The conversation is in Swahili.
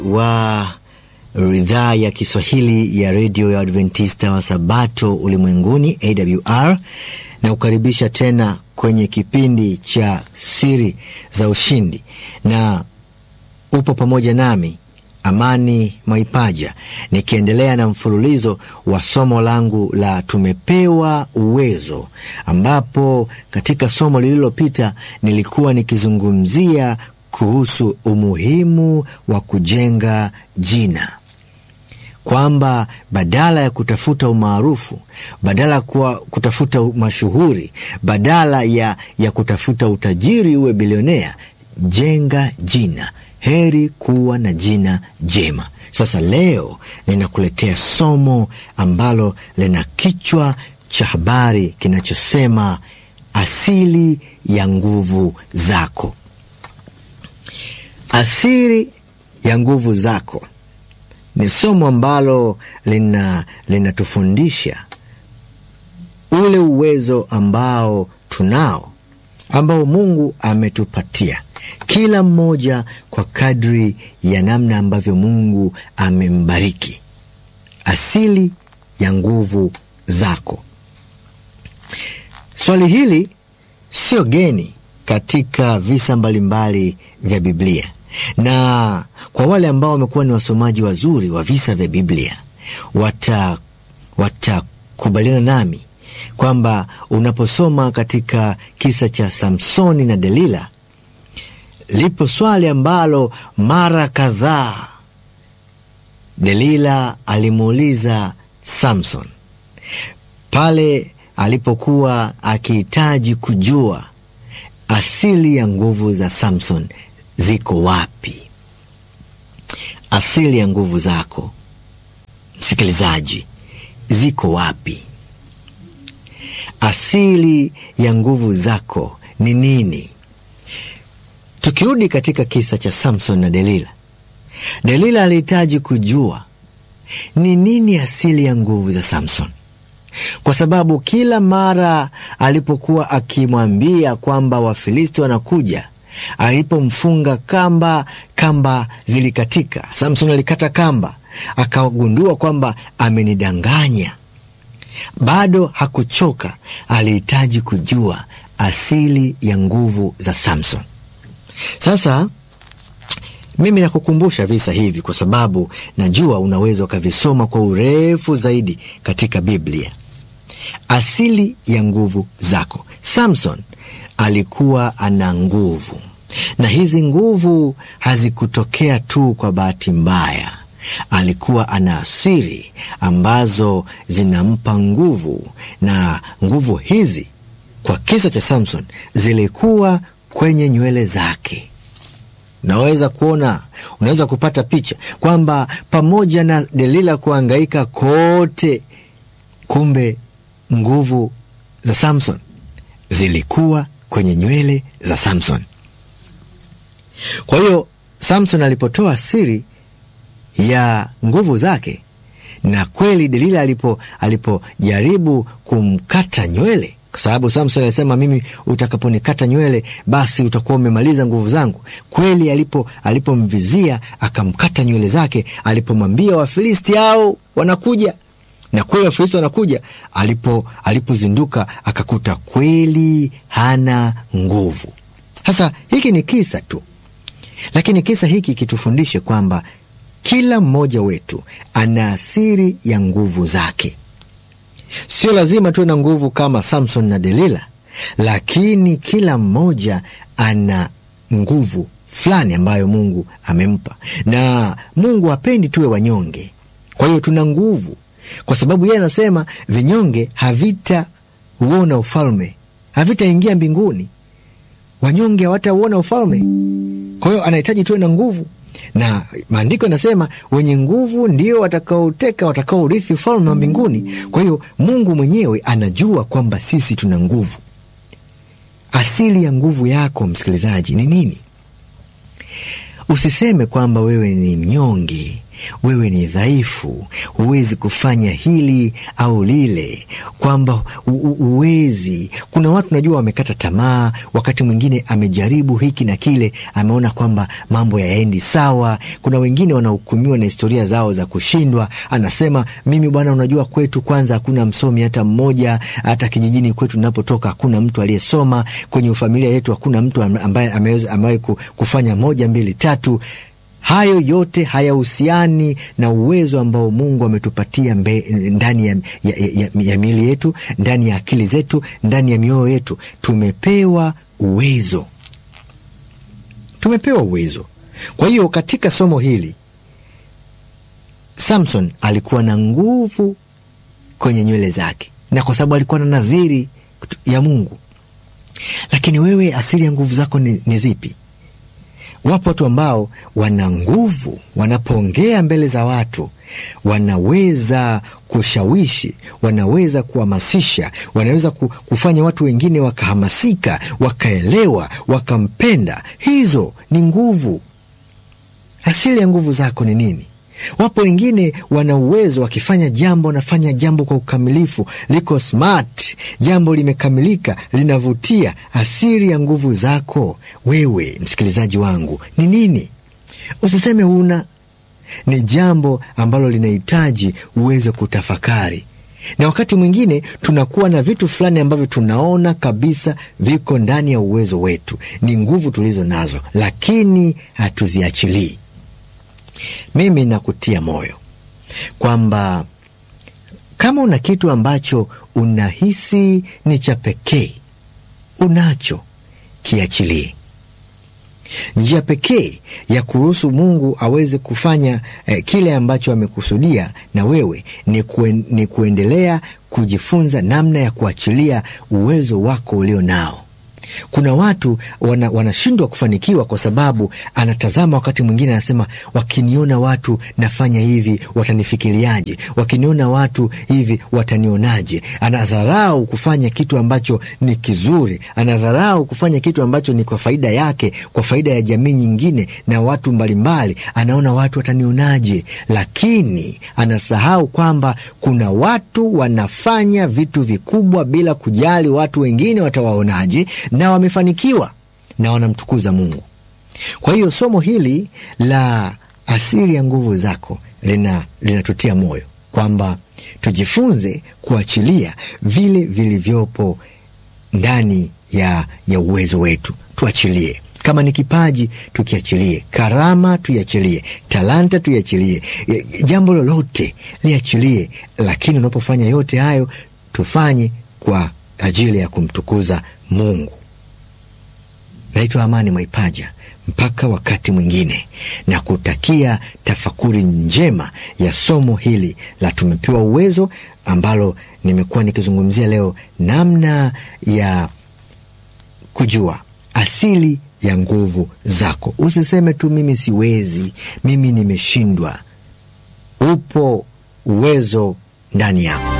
wa idhaa ya Kiswahili ya redio ya Adventista wa Sabato ulimwenguni AWR na kukaribisha tena kwenye kipindi cha siri za ushindi, na upo pamoja nami Amani Mwaipaja nikiendelea na mfululizo wa somo langu la tumepewa uwezo, ambapo katika somo lililopita nilikuwa nikizungumzia kuhusu umuhimu wa kujenga jina, kwamba badala ya kutafuta umaarufu, badala ya kutafuta mashuhuri, badala ya, ya kutafuta utajiri uwe bilionea, jenga jina. Heri kuwa na jina jema. Sasa leo ninakuletea somo ambalo lina kichwa cha habari kinachosema asili ya nguvu zako. Asili ya nguvu zako ni somo ambalo lina linatufundisha ule uwezo ambao tunao, ambao Mungu ametupatia kila mmoja kwa kadri ya namna ambavyo Mungu amembariki. Asili ya nguvu zako. Swali hili sio geni katika visa mbalimbali vya Biblia, na kwa wale ambao wamekuwa ni wasomaji wazuri wa visa vya Biblia watakubaliana wata nami kwamba unaposoma katika kisa cha Samsoni na Delila lipo swali ambalo mara kadhaa Delila alimuuliza Samson pale alipokuwa akihitaji kujua asili ya nguvu za Samson ziko wapi. Asili ya nguvu zako, msikilizaji, ziko wapi? Asili ya nguvu zako ni nini? Tukirudi katika kisa cha Samson na Delila, Delila alihitaji kujua ni nini asili ya nguvu za Samson, kwa sababu kila mara alipokuwa akimwambia kwamba Wafilisti wanakuja, alipomfunga kamba, kamba zilikatika. Samson alikata kamba, akagundua kwamba amenidanganya. Bado hakuchoka, alihitaji kujua asili ya nguvu za Samson. Sasa mimi nakukumbusha visa hivi kwa sababu najua unaweza ukavisoma kwa urefu zaidi katika Biblia. Asili ya nguvu zako. Samson alikuwa ana nguvu, na hizi nguvu hazikutokea tu kwa bahati mbaya. Alikuwa ana asiri ambazo zinampa nguvu, na nguvu hizi kwa kisa cha Samson zilikuwa kwenye nywele zake. Unaweza kuona, unaweza kupata picha kwamba pamoja na Delila kuangaika kote, kumbe nguvu za Samson zilikuwa kwenye nywele za Samson. Kwa hiyo Samson alipotoa siri ya nguvu zake, na kweli Delila alipo alipojaribu kumkata nywele kwa sababu Samson alisema mimi, utakaponikata nywele basi utakuwa umemaliza nguvu zangu. Kweli alipo alipomvizia akamkata nywele zake, alipomwambia Wafilisti hao wanakuja, na kweli Wafilisti wanakuja, alipo alipozinduka akakuta kweli hana nguvu. Sasa hiki ni kisa tu, lakini kisa hiki kitufundishe kwamba kila mmoja wetu ana asiri ya nguvu zake. Sio lazima tuwe na nguvu kama Samson na Delila, lakini kila mmoja ana nguvu fulani ambayo Mungu amempa, na Mungu hapendi tuwe wanyonge. Kwa hiyo tuna nguvu, kwa sababu yeye anasema vinyonge havitauona ufalme, havitaingia mbinguni. Wanyonge hawatauona ufalme. Kwa hiyo anahitaji tuwe na nguvu na maandiko yanasema wenye nguvu ndio watakaoteka watakaorithi ufalme wa mbinguni. Kwa hiyo Mungu mwenyewe anajua kwamba sisi tuna nguvu. Asili ya nguvu yako msikilizaji ni nini? Usiseme kwamba wewe ni mnyonge wewe ni dhaifu, huwezi kufanya hili au lile, kwamba huwezi. Kuna watu najua wamekata tamaa, wakati mwingine amejaribu hiki na kile, ameona kwamba mambo yaendi sawa. Kuna wengine wanahukumiwa na historia zao za kushindwa, anasema mimi bwana, unajua kwetu kwanza hakuna msomi hata mmoja, hata kijijini kwetu napotoka hakuna mtu aliyesoma, kwenye familia yetu hakuna mtu ambaye amewahi kufanya moja mbili tatu. Hayo yote hayahusiani na uwezo ambao Mungu ametupatia ndani ya, ya, ya, ya miili yetu, ndani ya akili zetu, ndani ya mioyo yetu. Tumepewa uwezo, tumepewa uwezo. Kwa hiyo katika somo hili Samson alikuwa na nguvu kwenye nywele zake, na kwa sababu alikuwa na nadhiri ya Mungu. Lakini wewe, asili ya nguvu zako ni, ni zipi? Wapo watu ambao wana nguvu, wanapoongea mbele za watu wanaweza kushawishi, wanaweza kuhamasisha, wanaweza kufanya watu wengine wakahamasika, wakaelewa, wakampenda. Hizo ni nguvu. Asili ya nguvu zako ni nini? Wapo wengine wana uwezo, wakifanya jambo wanafanya jambo kwa ukamilifu, liko smart, jambo limekamilika, linavutia. Asili ya nguvu zako wewe, msikilizaji wangu, ni nini? Usiseme una, ni jambo ambalo linahitaji uweze kutafakari. Na wakati mwingine tunakuwa na vitu fulani ambavyo tunaona kabisa viko ndani ya uwezo wetu, ni nguvu tulizo nazo, lakini hatuziachilii. Mimi nakutia moyo kwamba kama una kitu ambacho unahisi ni cha pekee, unacho, kiachilie. Njia pekee ya kuruhusu Mungu aweze kufanya eh, kile ambacho amekusudia na wewe ni, kuen, ni kuendelea kujifunza namna ya kuachilia uwezo wako ulio nao. Kuna watu wanashindwa wana kufanikiwa kwa sababu anatazama, wakati mwingine anasema, wakiniona watu nafanya hivi watanifikiriaje? Wakiniona watu hivi watanionaje? Anadharau kufanya kitu ambacho ni kizuri, anadharau kufanya kitu ambacho ni kwa faida yake, kwa faida ya jamii nyingine na watu mbalimbali. Anaona watu watanionaje, lakini anasahau kwamba kuna watu wanafanya vitu vikubwa bila kujali watu wengine watawaonaje na wamefanikiwa na wanamtukuza Mungu. Kwa hiyo somo hili la asili ya nguvu zako lina linatutia moyo kwamba tujifunze kuachilia vile vilivyopo ndani ya, ya uwezo wetu. Tuachilie kama ni kipaji tukiachilie, karama tuiachilie, talanta tuiachilie, jambo lolote liachilie. Lakini unapofanya yote hayo, tufanye kwa ajili ya kumtukuza Mungu. Naitwa Amani Mwaipaja. Mpaka wakati mwingine, na kutakia tafakuri njema ya somo hili la tumepewa uwezo, ambalo nimekuwa nikizungumzia leo, namna ya kujua asili ya nguvu zako. Usiseme tu mimi siwezi, mimi nimeshindwa. Upo uwezo ndani yako.